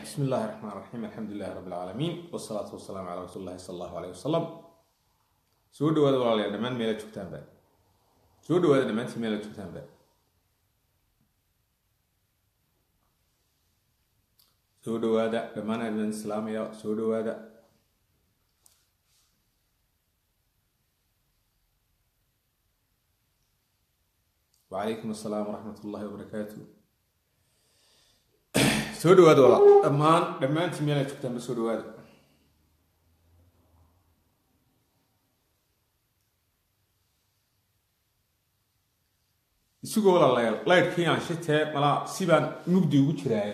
bismi illaahi raxmaan raxiim alxamdu lilahi rabbi alcaalamiin wasalaatu wasalaamu calaa rasuuli llahi sala allahu aleyh wasalam soo dhawaada walaalayaal dhammaan meelaad joogtaanba soo dhawaada dhammaantiin meelaad joogtaanba soo dhawaada dhammaan aadaan islaamaya soo dhawaada wacalaykum assalaam waraxmat ullahi wabarakaatu soo dhawaada walaal dhammaan dhammaantiin meelaad joogtaanba soo dhawaada isugoo walaalayaal laydhkii aan shitee malaa sibaan mugdi ugu jiraaye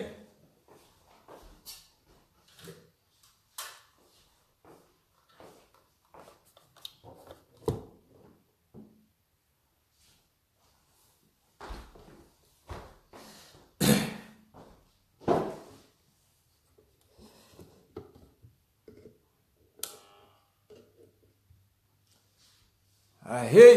hey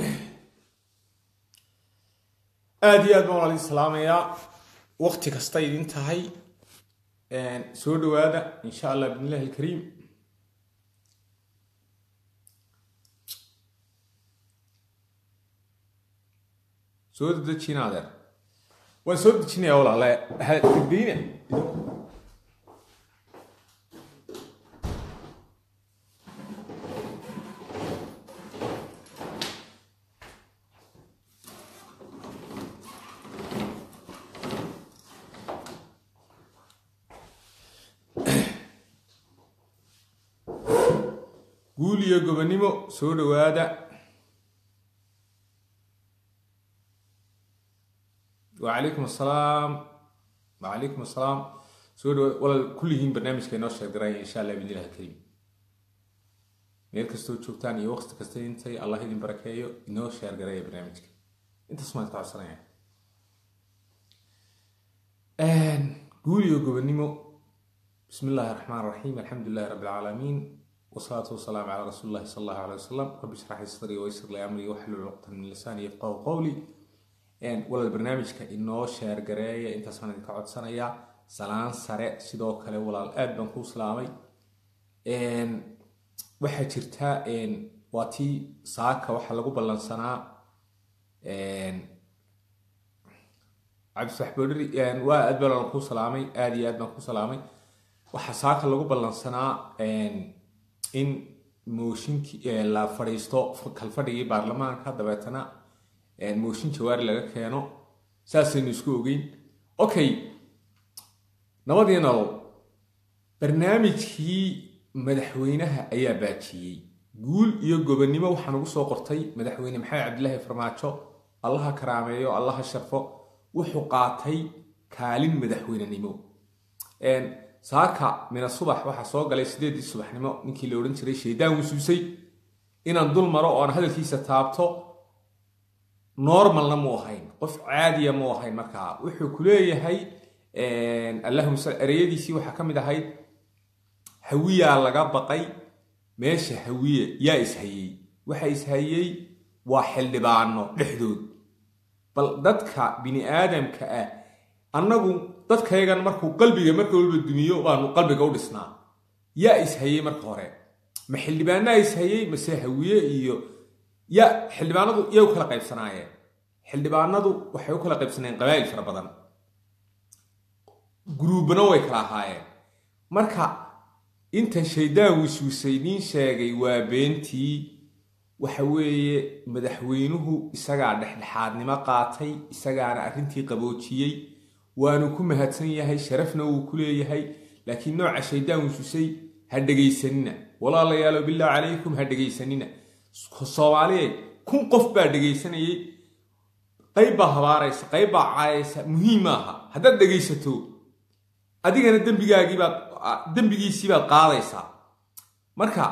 aada iyo aad baan walaal idin salaamayaa wakti kasta idin tahay soo dhawaada insha allah bidn illahi alkariim soo dedejina adeer waan soo dejinaya walaale hadegdeyna guul iyo gobonimo soo dhawaada wacalaykum assalaam wacalaykum assalaam soo dhawaada walaal kulligiin barnaamijka inoo sheegdaraya insha allah bidn illahi alkariim meel kastoo joogtaan iyo waqti kasta intay allah idin barakeeyo inoo sheergaraya barnaamijka intaas maan ka codsanaya guul iyo gobonimo bismi illaahi raxmaan raxiim alxamdu lilahi rabbi alcaalamiin wsalaatu wasalaamu calaa rasuuli llahi sala allahu alay wasalam rabbi shrax li sadrii waysir li amrii waxlul cuqtan min lisaani yafqahu qowli walaal barnaamijka inoo sheergareeya intaas baan idinka codsanayaa salaan sare sidoo kale walaal aad baan kuu salaamay waxaa jirta waa tii saaka waxaa lagu ballansanaa cabdisax boodhari waa aad baan kuu salaamay aada iyo aad baan kuu salaamay waxaa saaka lagu ballansanaa in mooshinkii la fadhiisto kalfadhigii baarlamaanka dabeetana mooshin jawaari laga keeno saasaynu isku ogeyn okay nabadii nolol barnaamijkii madaxweynaha ayaa baajiyey guul iyo gobonnimo waxaa nagu soo qortay madaxweyne maxamed cabdilaahi farmaajo allaha karaameeyo allaha sharfo wuxuu qaatay kaalin madaxweynenimo saaka mina subax waxaa soo galay sideedii subaxnimo ninkii la odhan jiray shaydaan wasuusay inaan dul maro oo aan hadalkiisa taabto normalna mu ahayn qof caadiya mu ahayn markaa wuxuu ku leeyahay allahuma sal ereyadiisii waxaa ka mid ahayd hawiyaa laga baqay meesha hawiye yaa ishayey waxa ishayey waa xildhibaano dhexdood bal dadka bini aadamka ah annagu dadkayagan markuu qalbiga marka walba dumiyo baanu qalbiga u dhisnaa yaa ishayey marka hore ma xildhibaanaa ishayey mase hawiye iyo ya xildhibaanadu yay u kala qaybsanaayeen xildhibaanadu waxay u kala qaybsanayeen qabaa'il fara badan guruubana way kala ahaayeen marka inta shaydaan wisuusay nin sheegay waa beentii waxa weeye madaxweynuhu isagaa dhexdhexaadnimo qaatay isagaana arrintii qaboojiyey waanu ku mahadsan yahay sharafna wuu ku leeyahay laakiin nooca shaydaan wisuusay ha dhegaysanina walaalayaalo billah calaykum ha dhegaysanina soomaaliyeed kun qof baa dhegaysanayay qayb baa habaaraysa qayb baa caayaysa muhiim maaha haddaad dhegaysato adigana dembigaagiibaad dembigiisiibaad qaadaysaa marka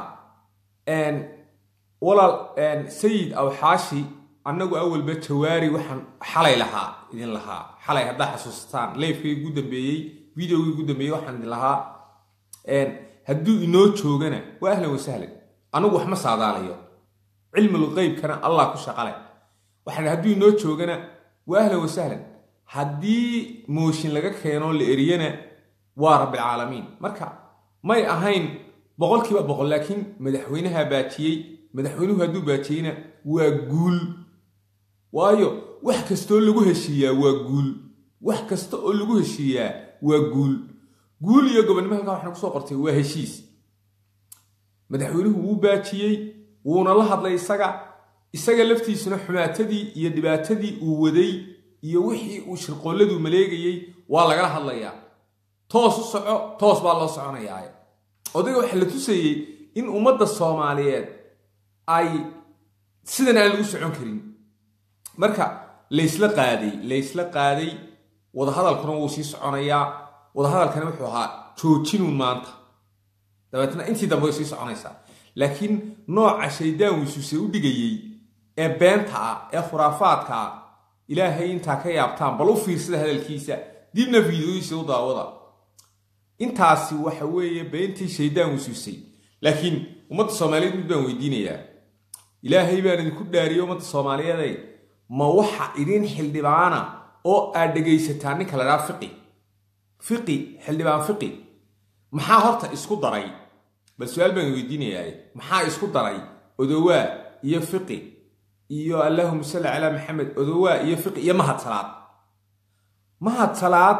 walaal sayid awxaashi annagu awalba jawaari waxaan xalay lahaa idin lahaa xalay haddaa xasuusataan leyfkii ugu dambeeyey videogii ugu dambeeyey waxaan idin lahaa hadduu inoo joogana waa ahlan wasahlan anigu wax ma saadaalayo cilmul qeybkana allah ku shaqale waxaan hadduu inoo joogana waa ahlan wasahlan haddii mooshin laga keeno la eriyana waa rabbilcaalamiin marka may ahayn boqolkiiba boqol laakiin madaxweynaha baajiyey madaxweynuhu hadduu baajiyeyna waa guul waayo wax kastoo lagu heshiiyaa waa guul wax kasta oo lagu heshiiyaa waa guul guul iyo gobonnimo halkaa waxaan kusoo qortay waa heshiis madaxweynuhu wuu baajiyey wuuna la hadlay isaga isaga laftiisuna xumaatadii iyo dhibaatadii uu waday iyo wixii uu shirqoolladu maleegayey waa lagala hadlayaa toos u soco toos baa loo soconayaa odayga waxaa la tusayey in ummadda soomaaliyeed ay sidan aan lagu socon karin marka laysla qaaday laysla qaaday wadahadalkuna wuu sii soconayaa wadahadalkana wuxuu ahaa joojinuun maanta dabeetna intii dambe way sii soconaysaa laakiin nooca shaydaan wisuuse u dhigayey ee beenta ah ee khuraafaadka ah ilaahay intaa ka yaabtaan bal u fiirsada hadalkiisa dibna fiidooyisa u daawada intaasi waxa weeye beentii shaydaan wisuusay laakiin ummadda soomaaliyeed mid baan weydiinayaa ilaahay baan idinku dhaariyey ummadda soomaaliyeeday ma waxa idin xildhibaana oo aad dhegaysataa ninka la dhaha fiqi fiqi xildhibaan fiqi maxaa horta isku daray bal su-aal baan weydiinayaa maxaa isku daray odowaa iyo fiqi iyo allahuma salli calaa maxamed odowaa iyo fiqi iyo mahad salaad mahad salaad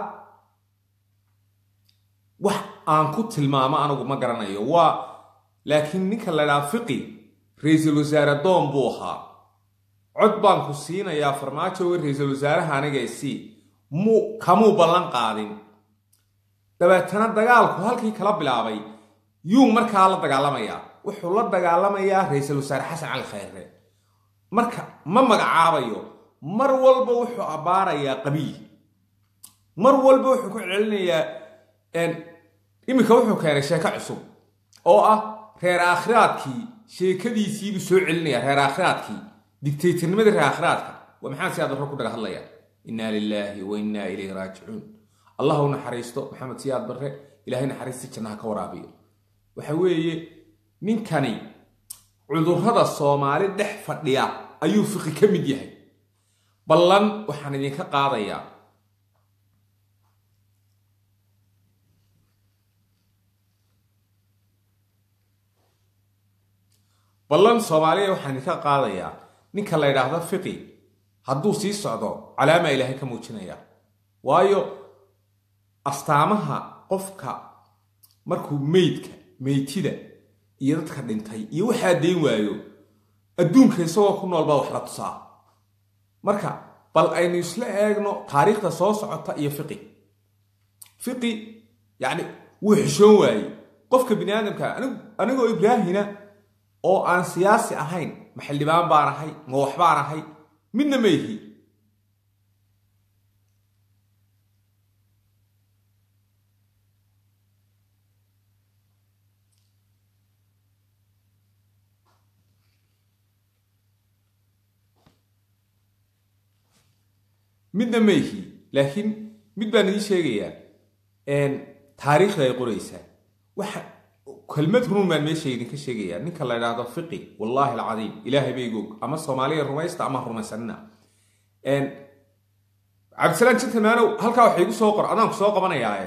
wax aan ku tilmaamo anigu ma garanayo waa laakiin ninka la dhaha fiqi ra-iisul wasaare doon buu ahaa cod baan ku siinayaa farmaajo we ra-iisul wasaaraha anigaisi mu kamuu ballan qaadin dabeetana dagaalku halkii kala bilaabay yuu markaa la dagaalamayaa wuxuu la dagaalamayaa ra-iisul wasaare xasan cali khayre marka ma magacaabayo mar walba wuxuu abbaarayaa qabiil mar walba wuxuu ku celinayaa iminka wuxuu keenay sheeko cusub oo ah reer aakhiraadkii sheekadiisiibuu soo celinaya reer aakhiraadkii digtaytirnimadii reer aakhiraadka waa maxaa siyaad barre ku dhaga hadlaya innaa lilaahi wa innaa ilayhi raajicuun allah u naxariisto maxamed siyaad barre ilaahay naxariista jannaha ka waraabiyo waxa weeye ninkani cudurrada soomaali dhex fadhiya ayuu fiqi ka mid yahay ballan waxaan idinka qaadayaa ballan soomaaliya waxaan idinka qaadayaa ninka la ydhaahdo fiqi hadduu sii socdo calaamaa ilaahay ka muujinaya waayo astaamaha qofka markuu meydka meytida iyo dadka dhintay iyo waxaa dayn waayo adduunka isagoo ku nool baa wax la tusaa marka bal aynu isla eegno taariikhda soo socota iyo fiqi fiqi yacni wuu xishoon waayey qofka bini aadamka anigoo ibraahina oo aan siyaasi ahayn ma xildhibaan baan ahay ma waxbaan ahay midna ma ihi midna ma ihi laakiin mid baan idiin sheegayaa taariikhda ay qoraysaa waxa kelmad runun baan meesha idinka sheegayaa ninka la idhaahdo fiqi wallaahi alcadiim ilaahay baygoog ama soomaaliya rumaysta ama rumaysanina cabdisalaan gentlemanow halkaa waxa igu soo qor adaan ku soo qabanayaae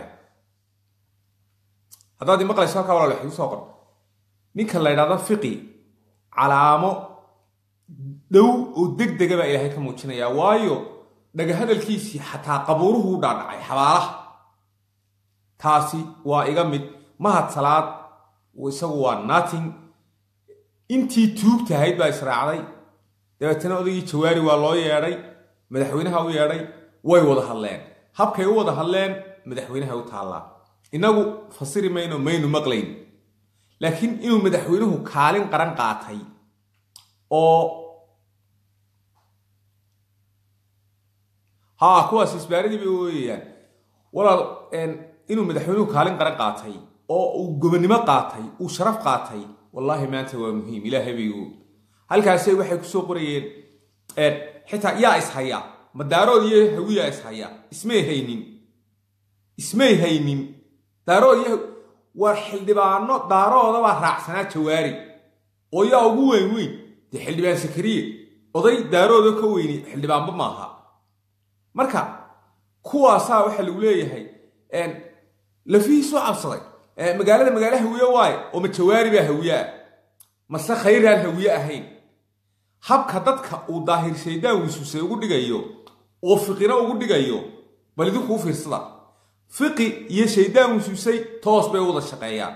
haddaad imaqlayso halkaa walaal waxa igu soo qor ninka la idhaahdo fiqi calaamo dhow oo deg dega baa ilaahay ka muujinayaa waayo dhagahadalkiisii xataa qabuuruhu u dhaadhacay xabaalaha taasi waa iga mid mahad salaad isagu waa nating intii tuugtahayd baa israacday dabeetana odaygii jawaari waa loo yeedhay madaxweynaha u yeedhay way wada hadleen habkay u wada hadleen madaxweynaha u taallaa innagu fasiri mayno maynu maqlayn laakiin inuu madaxweynuhu kaalin qaran qaatay oo haa kuwaas isbaaradii bay ooyayaan walaal inuu madaxweynuhu kaalin qaran qaatay oo uu gobonnimo qaatay uu sharaf qaatay wallaahi maanta waa muhiim ilaahay baygu halkaasay waxay kusoo qorayeen xitaa yaa ishaya madaarood iyo hawiyaa ishaya ismay haynin ismay haynin daarood iyo waa xildhibaano daarooda baa raacsanaa jawaari oo yaa ugu weyn weyn dee xildhibaan sakariye oday daarooda ka weyni xildhibaanba maaha marka kuwaasaa waxaa lagu leeyahay lafihiisuu cabsaday magaalada magaalo hawiye waaye oo ma jawaari baa hawiye ah mase khayraan hawiye ahayn habka dadka uu daahir shaydaan wisuusay ugu dhigayo oo fiqina ugu dhigayo bal idinkuu fiirsada fiqi iyo shaydaan wisuusay toos bay u wada shaqeeyaan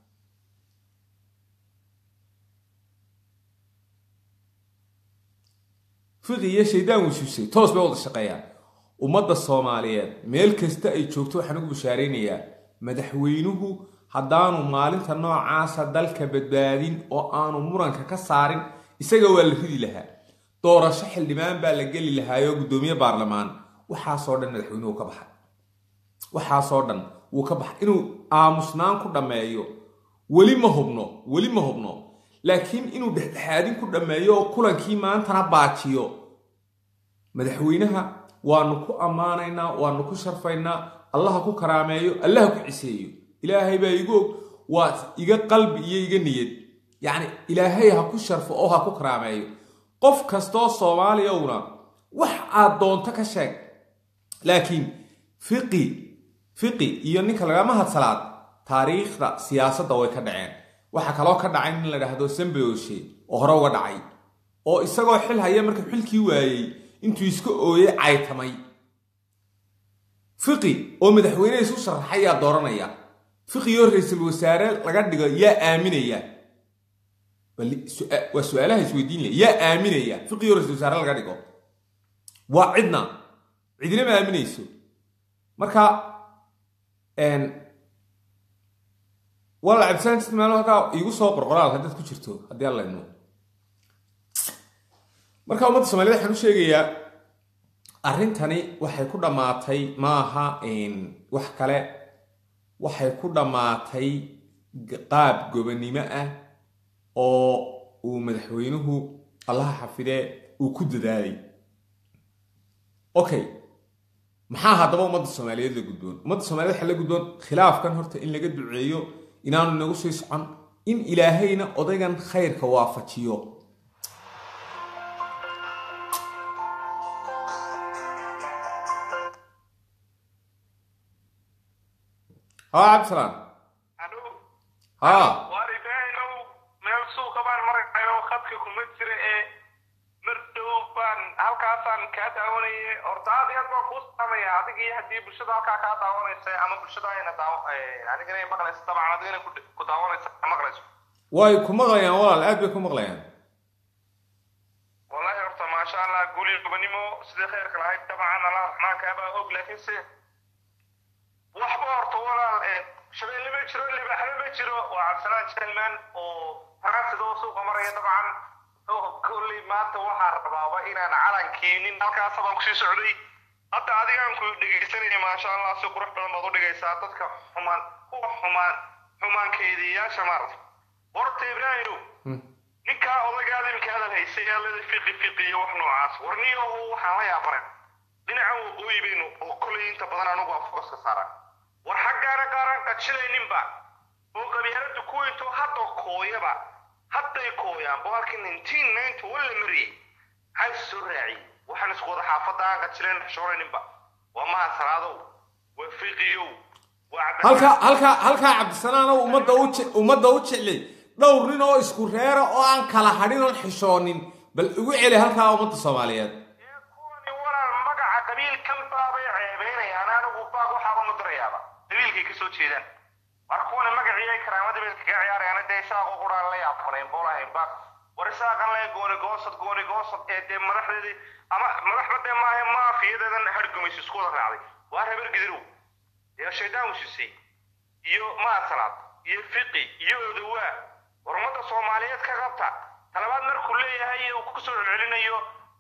fiqi iyo shaydaan wisuusay toos bay u wada shaqeeyaan ummadda soomaaliyeed meel kasta ay joogto waxaan ugu bashaaraynayaa madaxweynuhu haddaanu maalinta noocaasa dalka badbaadin oo aanu muranka ka saarin isaga waa la ridi lahaa doorasho xildhibaan baa la geli lahaayoo guddoomiye baarlamaan waxaasoo dhan madaxweynuhu ka baxay waxaasoo dhan wuu ka baxay inuu aamusnaan ku dhammeeyo weli ma hubno weli ma hubno laakiin inuu dhexdhexaadin ku dhammeeyo oo kulankii maantana baajiyo madaxweynaha waanu ku ammaanaynaa waanu ku sharfaynaa allaha ku karaameeyo allaha ku ciseeyo ilaahay baa igu og waa iga qalbi iyo iga niyad yacni ilaahay ha ku sharfo oo ha ku karaameeyo qof kastoo soomaaliyowna wax aad doonto ka sheeg laakiin fiqi fiqi iyo ninka lagama hadsalaad taariikhda siyaasadda way ka dhaceen waxaa kaloo ka dhacay nin la dhahdo sambeoshe oo hore uga dhacay oo isagoo xil haya markuu xilkii waayey intuu iska ooyey caytamay fiqi oo madaxweyne isu sharaxay yaa dooranaya fiqi oo ra-iisul wasaare laga dhigo yaa aaminaya waa su-aalaha isweydiinaya yaa aaminaya fiqi oo ra-isul wasaare laga dhigo waa cidna cidina ma aaminayso marka wala cabdisaan ismaal halkaa iigu soo qorqoraal haddaad ku jirto haddii alla idmo marka ummadda soomaaliyed waxaan u sheegayaa arrintani waxay ku dhammaatay maaha wax kale waxay ku dhammaatay qaab gobonnimo ah oo uu madaxweynuhu allaha xafidee uu ku dadaalay okay maxaa haddaba ummadda soomaaliyeed la gudboon ummadda soomaaliyed waxaa la gudboon khilaafkan horta in laga duceeyo inaanu inagu sii socon in ilaahayna odaygan khayrka waafajiyo haa cabdisalaan haa waar ibraahimow meel suuqa baan marayoo khadka kuma jira ee mar dhow baan halkaasaan kaa daawanayay horta aad iyo aad baan kuu salaamaya adiga iyo haddii bulshada halkaa kaa daawanaysa ama bulshada ayna daaw adigana ay maqlaysa dabcan adigana ku daawanaysa maqlayso way ku maqlayaan walaal aad bay ku maqlayaan wallahi horta maasha allah guuli gobonimo sidii khayrka lahayd dabcan allah raxmaanka baa og laakiin se waxba horta walaal shabeelle ma jiro libaxle ma jiro waa cabdisalaan jalman oo faransidoo suuqa maraya dabcan kolley maanta waxaa rabaaba inaan calankii nin halkaasa baan kusii socday hadda adigaan ku dhegaysanaya maasha allah si qurux badan baad u dhigaysaa dadka xumaan kuwa xumaan xumaankeediyaasha maarata horta ibraahimow ninkaa odagaada imika hadal haysay aalada fiqi fiqi iyo wax noocaas warniyahu waxaan la yaabanay dhinacan waqooyi baynu oo kolley inta badan anugu aan fogaska saaran war xaggaana qaaran qajilayninba oo qabyaalada kuwinto hadda kooyaba hadday kooyaan boqolkii nineteen ninety one la mariyey maxay soo raaciyey waxaan isku wada xaafadda aan qajilayn xishoolayninba waa maha salaadow waa fiqiyow waa halka halka halkaa cabdisalaanow ummadda u je- ummadda u jeclay dhowr nin oo isku reera oo aan kala hadhin oon xishoonin bal igu celi halkaa ummadda soomaaliyeed ee kuwani walaal magaca qabiilkan baabay ceebeynayaan anigu baag waxaaba ma dirayaaba qabiilkay ka soo jeedaan war kuwani magacii ay karaamada bay kaga ciyaarayaan dee isaaqo quraan la yaabanayn boolahayn baag war isaaqan le gooni goosad gooni goosad ee dee madaxdeedii ama madaxba dee maahe maafiyadeedan hargumaysa isku wada raacday waa reer gidirow ee shaydaan wisisay iyo maasalaad iyo fiqi iyo odawaa war ummadda soomaaliyeed ka qabta talabaad markuu leeyahay uu ku soo celcelinayo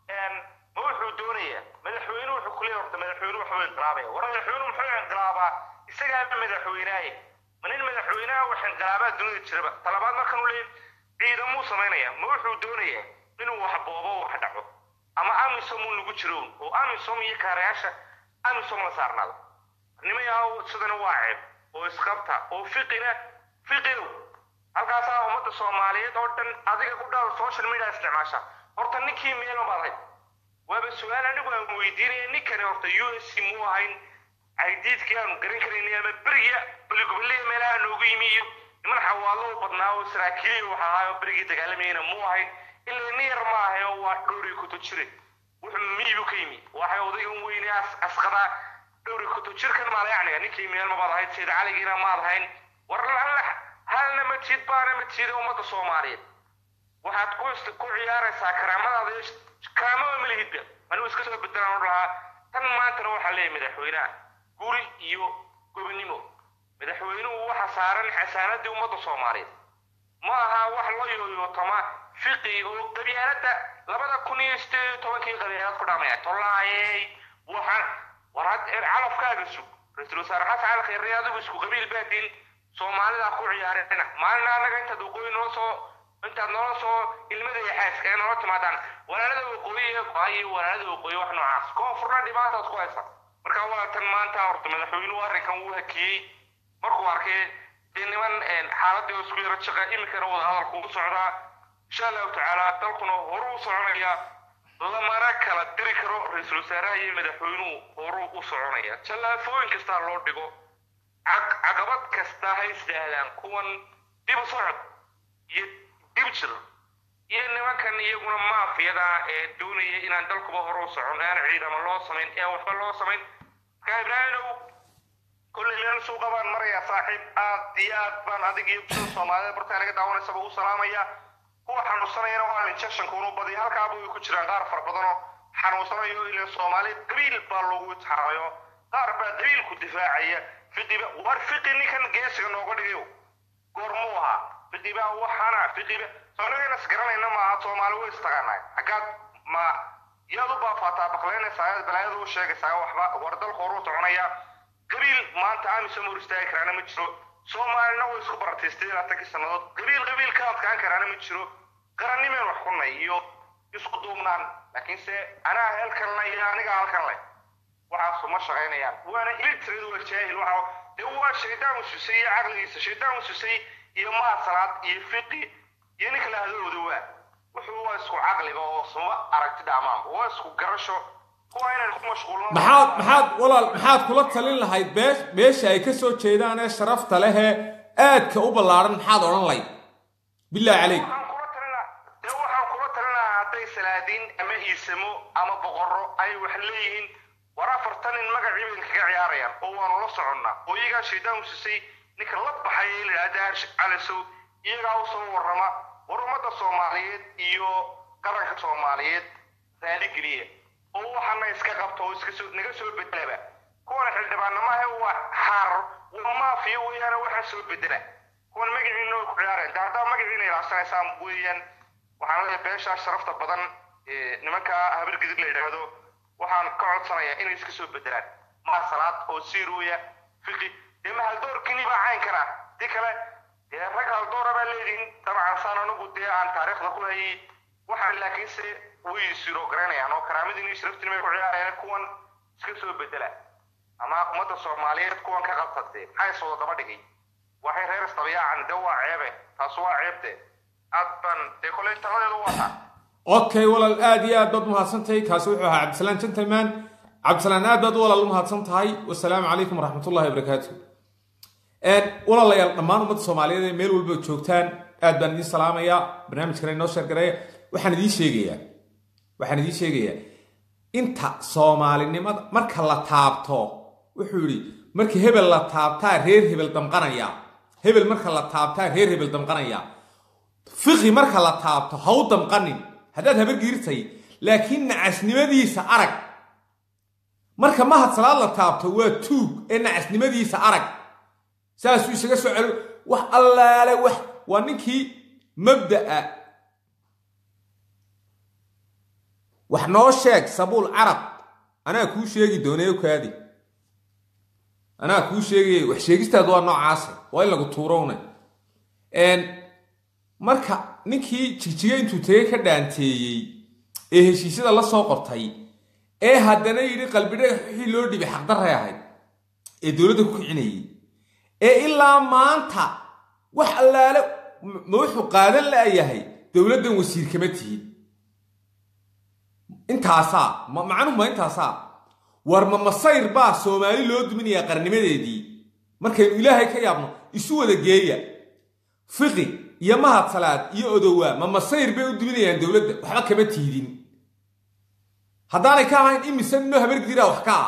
ma wuxuu doonayaa madaxweynuhu wuxuu kuleeyahay horta madaxweynuhu waxbuu inqilaabaya war madaxweynuhu muxuu inqilaabaa isagaaba madaxweynaaye ma nin madaxweynaha wax inqilaabaa dunida jiraba talabaad markan uu leeyahay ciidamuu samaynaya ma wuxuu doonayaa inuu wax boobo wax dhaco ama amisom uu nagu jiro oo amisom iyo kaarayaasha amisom la saarnaado nimayaa sidana waa ceeb oo isqabta oo fiqina fiqidow halkaasaa ummadda soomaaliyeed oo dhan adiga ku dhaw social media isticmaasha horta ninkii meelo baad ahayd waaba su-aal anigu aan weydiinaya ninkani horta u s c muu ahayn caydiidkii aanu garan karaynay ama beriga beligoboliya meelaha noogu yimi iyo niman xawaalo u badnaa oo saraakiiliya wax ahaa oo berigii dagaalamayana muu ahayn ilaa nin yar ma ahay oo waa dhowri kuto jire wuxuu miyibu ka yimi waxay odaygan weyne asqadaa dhowri kuto jirkan maalayacniga ninkii meel mabaad ahayd sayid caligiina maad ahayn war alla halna ma jid baana ma jida ummadda soomaaliyeed waxaad ku ku ciyaaraysaa karaamadaada iyo karaamada malihidba anigu iska soo bedelaan u lahaa tan maantana waxaa leeyahay madaxweynaha guri iyo gobonimo madaxweynuhu waxa saaran xasaanadii ummadda soomaaliyeed ma aha wax la yooyootama fiqi oo qabyaaladda labada kun iyo sideed iyo tobankii qabyaalad ku dhamaya tollaayey waxaan war had calafkaaga sug ra-iisul wasaare xasan cali khayre adigu isku qabiil baadiin soomaalida ku ciyaarina maalina annaga intaad waqooyi noo soo intaad noola soo ilmada iyo xaaska ee noola timaadaan walaalada waqooyi ee go-ayo walaalada waqooyi wax noocaas koonfurna dhibaataad ku haysa marka walaatan maanta horta madaxweynuhu arrinkan wuu hakiyey markuu arkay dee niman xaaladii oo isku yaro jaqa iminkana wada hadalku u socdaa insha allahu tacaala dalkuna horu u soconaya lamana kala diri karo ra-iisul wasaaraha iyo madaxweynuhu horuu u soconaya jallaafooyin kastaa loo dhigo caqabad kasta ha isdaahdaan kuwan dib u socod iyo dib jir iyo nimankan iyaguna maafiyada ee doonaya inaan dalkuba hore u socon aan ciidamo loo samayn ee waxba loo samayn marka ibraahimow kolley meel suuqa baan marayaa saaxiib aad iyo aad baan adig iyo bulshada soomaaliyeed bartaa naga daawanaysaba u salaamaya kuwa xanuunsanayana waa injectionka unu badiya halkaaba way ku jiraan qaar fara badanoo xanuunsanayo ilaa soomaali qabiil baa loogu itixaamayo qaar baa qabiilku difaacaya fiqiba war fiqi ninkan geesiga nooga dhigayo goormuu ahaa fiqiba waxaana fiqiba soonagana isgaranayna maaha soomaali way istaqaanaa xaggaad ma yaad u baafaataa baqlaynaysaa ayaad balaayada u sheegaysaa waxba war dalku horu soconaya qabiil maanta amisom hor istaagi karaana ma jiro soomaalina way isku barataystay laatankii sannadood qabiil qabiil ka adkaan karaana ma jiro qarannimeen wax kunay iyo isku duubnaan laakiinse anaa halkan le iyo aniga halkan leh waxaasu ma shaqaynayaan waana ilitreed waa jaahil waxa dee waa shaydaan ususay iyo caqligiisa shaydaan ususay iyo maasalaad iyo fiqi iyo ninka la hadalooda waa wuxuu waa isku caqliga oo suma aragti dhamaanba waa isku garasho kuwa inaan ku mashquulno maxaad maxaad walaal maxaad kula talin lahayd beesh beesha ay ka soo jeedaan ee sharafta leh ee aadka u ballaaran maxaad odhan lahayd bilaahi calayk waxaan kula talina dee waxaan kula talinahaa hadday salaadiin ama iisamo ama boqorro ay wax leeyihiin war afartan in magacii bay kaga ciyaarayaan oo waanu la soconnaa oo iyagaa shaydaan usisay ninka la baxay ee la yidhahda arsh calisow iyagaa u soo warrama war ummadda soomaaliyeed iyo qaranka soomaaliyeed raaligeliya oo waxana iska qabto oo iska soo naga soo bedelaba kuwan xildhibaanamaha waa xaar waa maafiya weeyaana waxa soo bedela kuwan magaciina way ku ciyaareen de haddaa magaciina ilaasanaysaan weeyaan waxaan leeyahay beeshaa sharafta badan ee nimanka habar gidig la yidhaahdo waxaan ka codsanayaa inay iska soo bedelaan maa salaad oo siiruuya fiqi dee ma haldoorkini baa cayn karaa di kale dee rag haldoora baa leedihin dabcan saan anigu dee aan taariikhda ku hayay waxaan laakiinse way siro garanayaan oo karaamadiin iyo sharaftiin bay ku ciyaarayaan kuwan iska soo bedela ama ummadda soomaaliyeed kuwan ka qabtatee maxay soo daba dhigay waxay reer istabiyaacan de waa ceebe taas waa ceebte aad baan dee koley taladeedu wataa okay walaal aad iyo aad baad umahadsantahay kaasi wuxuu ahaa cabdisalaan gentleman cabdisalaan aad baad walaal umahadsan tahay wasalaamu calaykum waraxmatullahi wabarakaatu walaalayaal dhammaan ummadda soomaaliyeed ee meel walba joogtaan aad baan idiin salaamayaa barnaamijkana inoo sheergareeya waxaan idiin sheegayaa waxaan idiin sheegayaa inta soomaalinimada marka la taabto wuxuu yidhi marka hebel la taabtaa reer hebel damqanaya hebel marka la taabtaa reer hebel damqanaya fiqi marka la taabto ha u damqanin haddaad habargiirtay laakiin nacasnimadiisa arag marka mahad salaad la taabto waa tuug ee nacasnimadiisa arag saasuu isaga soo celo wax allaale wax waa ninkii mabda'a wax noo sheeg sabuul carab anaa kuu sheegi doonay kaadi anaa kuu sheegaya wax sheegistaadu waa noocaase waa in lagu tuurowna marka ninkii jigjiga intuu tegey ka dhaanteeyey ee heshiisyada la soo qortay ee haddana yidhi qalbidhagax wixii loo dhibay xaqdarray ahayd ee dowladda ku kicinayay ee ilaa maanta wax allaale ma wuxuu qaadan la'yahay dowladdan wasiir kama tihid intaasaa macnuhu ma intaasaa war ma masayr baa soomaali loo duminayaa qarnimadeedii markaynu ilaahay ka yaabno isu wada geeya fiqi iyo mahad salaad iyo odowaa ma masayr bay u duminayaan dowladda waxba kama tiidin haddaanay ka ahayn imise ninoo habargidiraa wax ka ah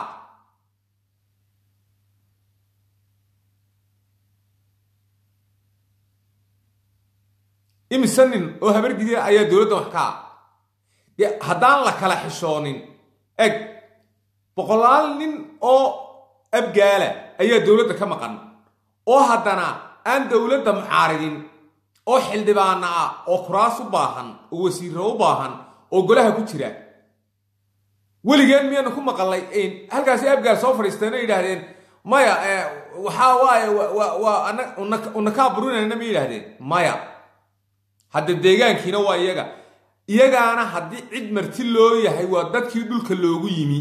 imise nin oo habargidira ayaa dowladda wax ka ah haddaan la kala xishoonin eg boqolaal nin oo abgaala ayaa dowladda ka maqan oo haddana aan dowladda mucaaridin oo xildhibaana ah oo kuraas u baahan oo wasiirro u baahan oo golaha ku jira weligeen miyaanu ku maqalnay halkaasi abgaal soo fadhiisteen oo yidhaahdeen maya waxaa waaye waa unakaa burinayna ma yidhaahdeen maya hadda deegaankiina waa iyaga iyagaana haddii cid marti loo yahay waa dadkii dhulka loogu yimi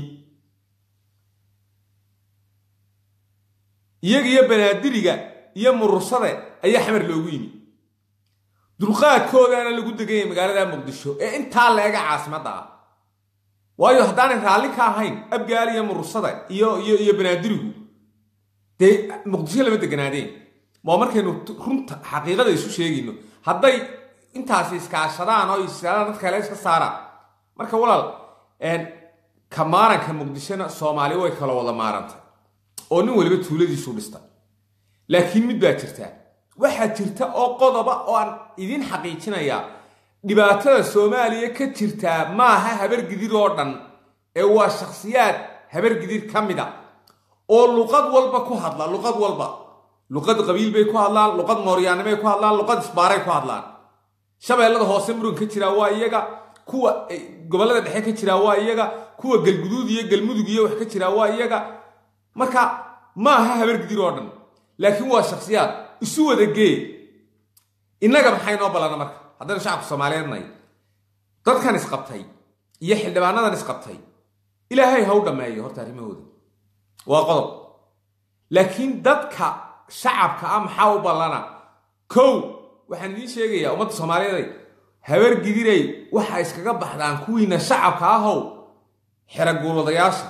iyaga iyo banaadiriga iyo murursade ayaa xamar loogu yimi dulqaadkoodaana lagu deganyay magaalada muqdisho ee intaa la-ega caasimadda ah waayo haddaanay raalli ka ahayn abgaal iyo murursada iyo iyo iyo banaadirigu dee muqdisho lama deganaadeen waa markaynu runta xaqiiqada isu sheegayno hadday intaasi iskaashadaan oo isdaan dad kale iska saaraan marka walaal ka maaranka muqdishona soomaali way kala wada maarantay oo nin waliba tuuladiisu dhistay laakiin mid baa jirta waxaa jirta oo qodoba oo aan idin xaqiijinayaa dhibaatada soomaaliya ka jirtaa maaha habargidir oo dhan ee waa shakhsiyaad habargidir ka mida oo luqad walba ku hadla luqad walba luqad qabiil bay ku hadlaan luqad mooryaannimay ku hadlaan luqad isbaaray ku hadlaan shabeellada hoose muran ka jiraa waa iyaga kuwa gobollada dhexe ka jiraa waa iyaga kuwa galguduud iyo galmudug iyo wax ka jiraa waa iyaga marka maaha habargidir oo dhan laakiin waa shakhsiyaad isu wada gee innaga maxay noo ballana marka haddaynu shacabka soomaaliyeed nahay dadkan isqabtay iyo xildhibaanadan isqabtay ilaahay ha u dhammeeyo horta arrimahooda waa qodob laakiin dadka shacabka ah maxaa u ballana kow waxaan idiin sheegayaa ummadda soomaaliyeeday habargidiray waxa iskaga baxdaan kuwiina shacabka ahow xeraguuladayaasha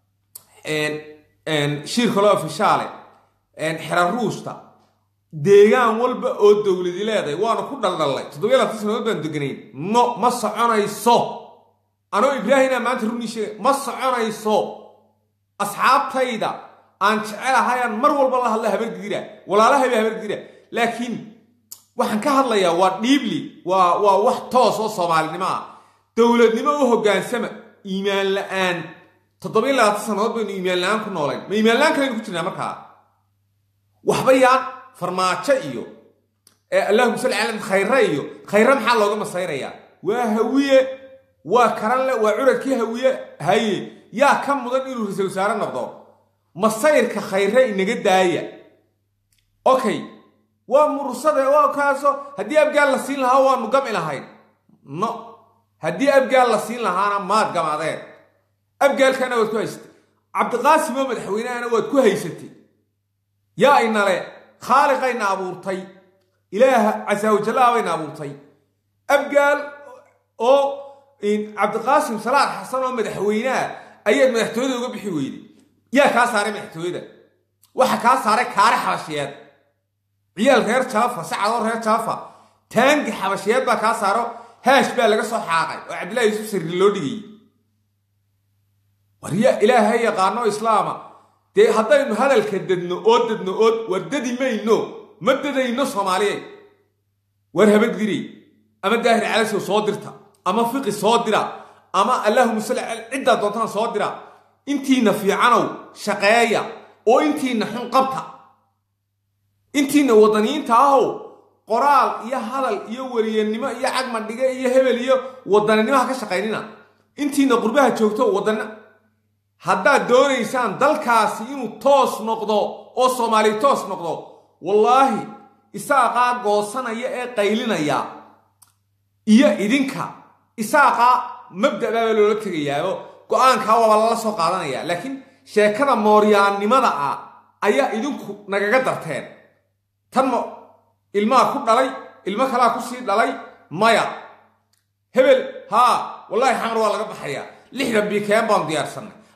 shiirkaloo fishaale xera ruusta deegaan walba oo dowladi leeday waanu ku dhaldhallay toddobiya labaatan sanadood baan deganayn no ma soconayso anoo ibraahina maanta runii sheegay ma soconayso asxaabtayda aan jecelahayaan mar walba la hadla habargidira walaalahayba habargidira laakiin waxaan ka hadlayaa waa dhiibli waa waa wax toos oo soomaalinimo ah dowladnimo u hoggaansama iimaan la-aan toddobiya labaatan sanadood baynu iimaan la-aan ku noolayn ma iimaan la-aan kalaynu ku jirnaa markaa waxba yaan farmaajo iyo allahuma salli cala khayre iyo khayre maxaa looga masayrayaa waa hawiye waa karanle waa curadkii hawiye haye yaa ka mudan inuu ra-isul wasaare noqdo masayrka khayre inaga daaya okay waa mursade waa kaaso haddii abgaal la siin lahaa waanu gami lahayn no haddii abgaal la siin lahaana maad gamadeen abgaalkana waad ku haysatay cabdiqaasim oo madaxweynehana waad ku haysatay yaa inale khaaliqayna abuurtay ilaaha casaawajallaha bayna abuurtay abgaal oo cabdiqaasim salaax xasan oo madaxweyneha ayaad madaxtooyada uga bixi weyday yaa kaa saaray madaxtooyada waxa kaa saaray kaare xabashiyeed ciyaal reer jaafa sacadoo reer jaafa taangi xabashiyeed baa kaa saaro haash baa laga soo xaaqay oo cabdillahi yuusuf sirri loo dhigayay warya ilaahay yaqaano islaama dee haddaynu hadalka dadno oo dadno oo war dadi mayno ma dadayno soomaaliyeed war habadgiri ama daahir calasow soo dirta ama fiqi soo dira ama allahuma salli cala ciddaa doontaan soo dira intiina fiicanow shaqeeya oo intiina xun qabta intiina wadaniyiinta ahow qoraal iyo hadal iyo weriyanimo iyo cagmadhige iyo hebel iyo wadaninimoha ka shaqaynina intiina qurbaha joogto wadana haddaad doonaysaan dalkaasi inuu toos noqdo oo soomaaliya toos noqdo wallaahi isaaqaa goosanaya ee qaylinaya iyo idinka isaaqaa mabda'baaba loola tegayaao go-aankaa waaba lala soo qaadanaya laakiin sheekada mooryaannimada ah ayaa idinku nagaga darteen tan ma ilmaha ku dhalay ilmo kalaa kusii dhalay maya hebel haa wallaahi xamar waa laga baxayaa lixdan bikeen baanu diyaarsannay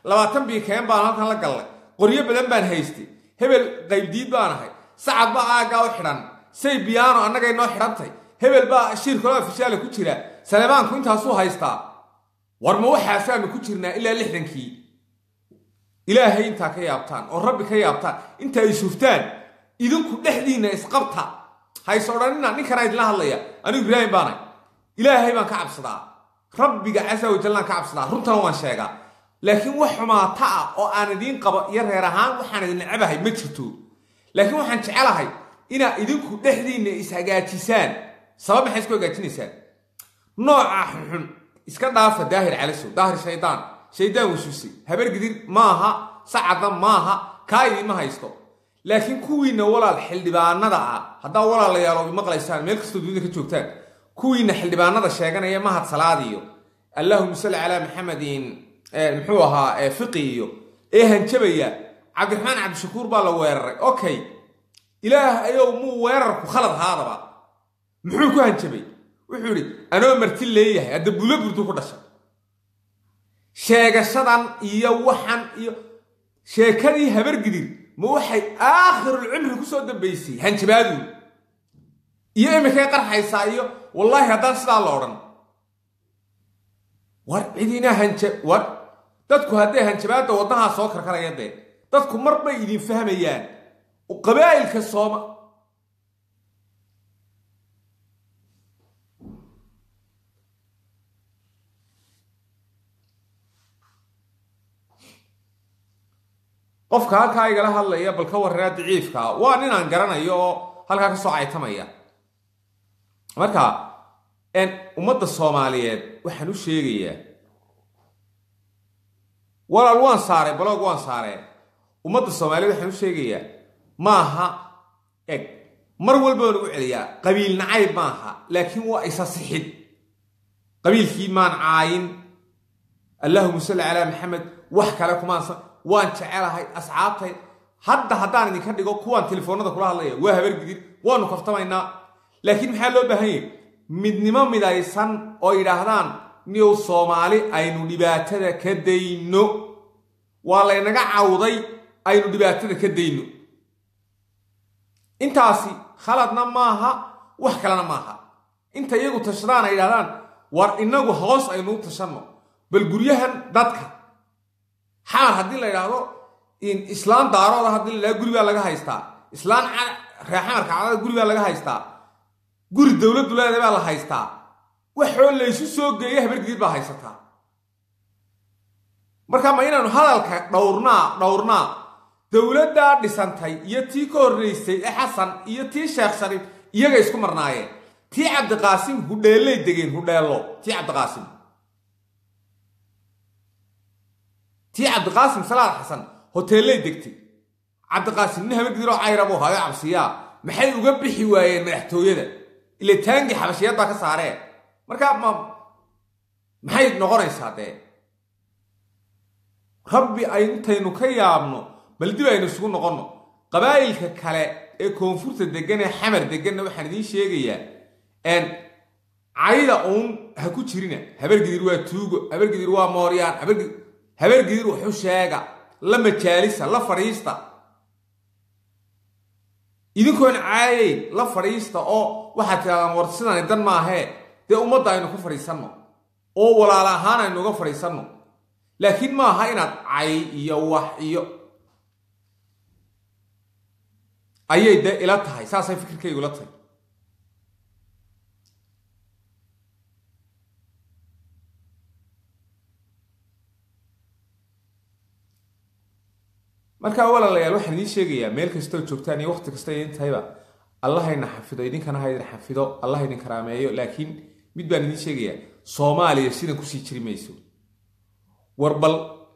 labaatan biikeen baan halkan la gallay qoryo badan baan haystay hebel qaybdiid baan ahay sacad baa aaggaa u xidhan say biyaano annagay noo xidhantay hebel baa shiirkaloo afishaala ku jira saleebaanku intaasuu haystaa war ma waxaasaanu ku jirnaa ilaa lixdankii ilaahay intaa ka yaabtaan oo rabbi ka yaabtaan inta ay shuftaan idinku dhexdiinna isqabta hays odhanina ninkanaa idinla hadlaya anigu ibraahim baanay ilaahay baan ka cabsadaa rabbiga casa wajallaan ka cabsadaa runtana waan sheegaa laakiin wax xumaata ah oo aan idiin qabo iyo reer ahaan waxaan idin necabahay ma jirto laakiin waxaan jecelahay inaad idinku dhexdiinna ishagaajisaan sabab maxay isku hagaajinaysaan nooca xunxun iska dhaafa daahir calasow daahir shaydaan shaydaan wasuusay habar gidir maaha sacadna maaha kaa idiinma haysto laakiin kuwiinna walaal xildhibaanada ah haddaa walaalayaal oo maqlaysaan meel kastoo dunida ka joogtaan kuwiinna xildhibaanada sheeganaya mahad salaad iyo allahuma salli calaa maxamedin muxuu ahaa fiqi iyo ee hanjabaya cabdiraxmaan cabdishakuur baa la weeraray okay ilaah ayow muu weerarku khalad haadaba muxuu ku hanjabay wuxuu idhi anoo marti leeyahay hadda bulo burdu ku dhashay sheegashadan iyo waxan iyo sheekadii habargidir ma waxay aakhirul cimri ku soo dambaysay hanjabaadu iyo iminkay qarxaysaa iyo wallaahi haddaan sidaa la odhan war cidina hanja war dadku hadday hanjabaadda wadnahaa soo karkaraya dee dadku mar bay idin fahmayaan qabaa'ilka sooma qofka halkaa igala hadlaya bal ka warraa daciifka waa ninaan garanayo oo halkaa ka soo caytamaya marka ummadda soomaaliyeed waxaan u sheegayaa walaal waan saaray balog waan saaree ummadda soomaaliyeed waxaan u sheegayaa maaha eg mar walba waan ugu celiyaa qabiil nacayb maaha laakiin waa isa sixid qabiilkii maan caayin allahuma salli calaa maxamed wax kale kumaansa waan jecelahay asxaabtay hadda haddaan idinka dhigo kuwaan telefoonada kula hadlaya waa habargidir waanu kaftamaynaa laakiin maxaa loo baahan yahy midnimo midaysan oo yidhaahdaan niyow soomaali aynu dhibaatada ka dayno waa laynaga cawday aynu dhibaatada ka dayno intaasi khaladna maaha wax kalena maaha inta iyagu tashadaan ay yidhahdaan war innagu hoos aynu u tashanno bal guryahan dadka xaar haddii la yidhaahdo islaan daarooda haddii la yidhahdo guri baa laga haystaa islaan reexamarka cadada guri baa laga haystaa guri dowladdu leeda baa la haystaa waxoo laysu soo geeya habargidir baa haysataa marka ma inaanu hadalka dhowrnaa dhowrnaa dowladdaa dhisantay iyo tii ka horraysay ee xasan iyo tii sheekh shariif iyaga isku marnaayeen tii cabdiqaasim hudheellay degeen hudheello tii cabdiqaasim tii cabdiqaasim salaad xasan hoteellay degtay cabdiqaasim nin habargidiroo cayrabuu hayo cabsiyaa maxay uga bixi waayeen madaxtooyada ile taangi xabashiyadbaa ka saareen markaa ma maxay noqonaysaa dee rabbi ay intaynu ka yaabno bal dib aynu isugu noqonno qabaa'ilka kale ee koonfurta degan ee xamar deganna waxaan idiin sheegayaa cayda uun ha ku jirina habargidir waa tuugo habargidir waa mooryaan habargidir habargidir wuxu sheega la majaalisa la fadhiista idinkoon caayayn la fadhiista oo waxaad tirahdaan war sidani dan maahee dee ummadda aynu ku fadhiisanno oo walaala ahaan aynu uga fadhiisanno laakiin maaha inaad cay iyo wax iyo ayay dee ila tahay saasay fikirkaygu ila tahay markaa walaalayaal waxaan idiin sheegayaa meel kastoo joogtaan iyo waqti kasta idin tahayba allahayna xafido idinkana ha idin xafido allah idin karaameeyo laakiin mid baan idiin sheegayaa soomaaliya sidan kusii jiri mayso war bal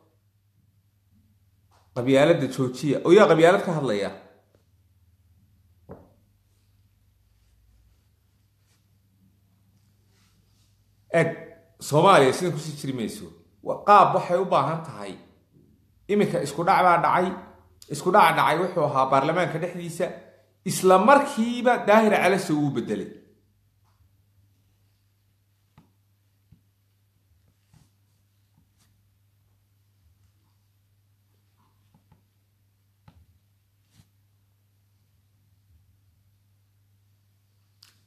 qabyaaladda joojiya oo yaa qabyaalad ka hadlaya eg soomaaliya sidan kusii jiri mayso qaab waxay u baahan tahay iminka isku dhac baa dhacay isku dhaca dhacay wuxuu ahaa baarlamaanka dhexdiisa isla markiiba daahir calase wuu bedelay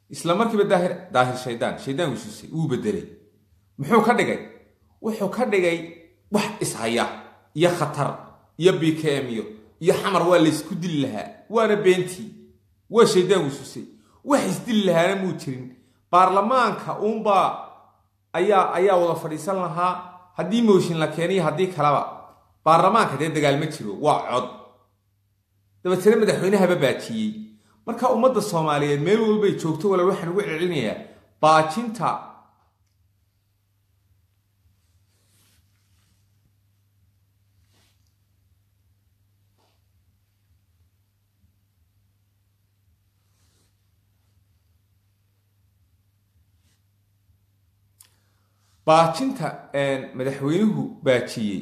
isla markiiba daahir daahir shaydaan shaydaan wisuusay wuu bedelay muxuu ka dhigay wuxuu ka dhigay wax ishaya iyo khatar iyo bkm iyo iyo xamar waa laysku dili lahaa waana beentii waa shaydaan wisuusay wax isdili lahaana muu jirin baarlamaanka uunbaa ayaa ayaa wada fadhiisan lahaa haddii mooshin la keeniyo haddii kaleba baarlamaanka dee dagaal ma jiro waa cod dabeetana madaxweynehaba baajiyey marka ummadda soomaaliyeed meel walbay joogto walaal waxaan ugu celcelinayaa baajinta baajinta madaxweynuhu baajiyey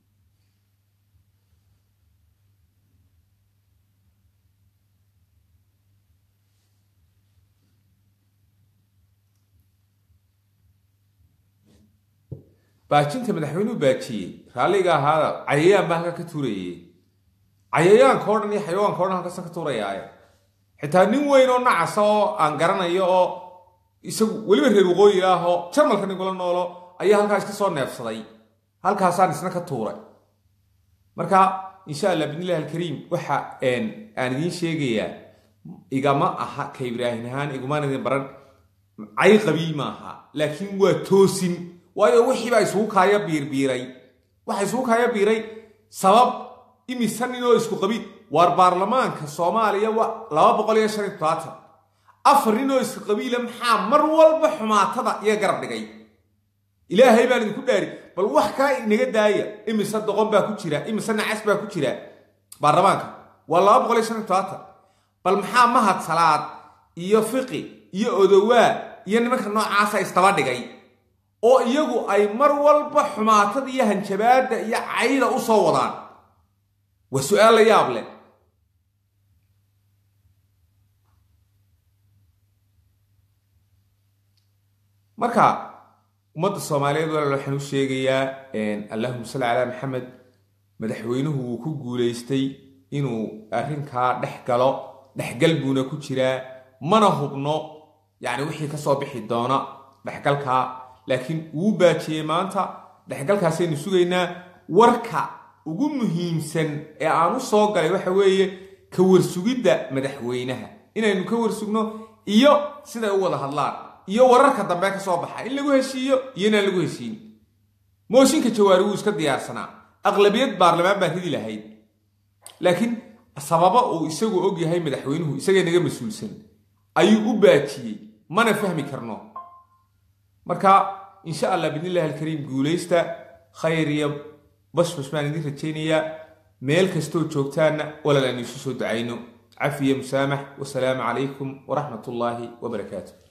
baajinta madaxweynuhu baajiyey raalliga ahaada cayayaan baa halka ka tuurayay cayayaanka o dhan iyo xayawaanka o dhan halkasa ka tuurayaaye xitaa nin weyn oo nacasa oo aan garanayo oo isagu weliba reer waqooyi ah oo jarmalka nigula noolo ayaa halkaa iska soo neefsaday halkaasaan isna ka tuuray marka insha allah bidnillahi alkariim waxa aan idiin sheegayaa igama aha ka ibraahin ahaan igumaan idin baran cay qabii maaha laakiin waa toosin waayo wixiibaa isugu kaaya biirbiiray waxa isugu kaaya biiray sabab imisa ninoo isku qabi waar baarlamaanka soomaaliya laba boqol iyo shan iyo todobaatan afar ninoo isku qabiila maxaa mar walba xumaatada iyo garab dhigay ilaahay baan idinku dhaari bal wax kale inaga daaya imise doqon baa ku jira imise nacas baa ku jira baarlamaanka waa laba boqol iyo shan iyo todobaatan bal maxaa mahad salaad iyo fiqi iyo odowaa iyo nimanka noocaasa istaba dhigay oo iyagu ay mar walba xumaatada iyo hanjabaadda iyo cayda u soo wadaan waa su-aal la yaab leh marka ummadda soomaaliyeed walaal waxaan u sheegayaa allahuma salli calaa maxamed madaxweynuhu wuu ku guulaystay inuu arrinkaa dhex galo dhexgal buuna ku jiraa mana hubno yacni wixii ka soo bixi doona dhexgalkaa laakiin wuu baajiyey maanta dhexgalkaasaynu sugaynaa warka ugu muhiimsan ee aan u soo galay waxa weeye ka warsugidda madaxweynaha inaynu ka warsugno iyo siday u wada hadlaan iyo wararka dambe ka soo baxa in lagu heshiiyo iyo inaan lagu heshiin mooshinka jawaari wuu iska diyaarsanaa aqlabiyad baarlamaan baan ridi lahayd laakiin sababa uu isagu og yahay madaxweynuhu isagay naga mas-uulsan ayuu u baajiyey mana fahmi karno marka insha allah bidnillahi alkariim guulaysta khayr iyo bashbash baan idin rajaynayaa meel kastoo joogtaanna walaal aynu isu soo ducayno cafiya musaamax wasalaamu calaykum waraxmat ullaahi wabarakaatu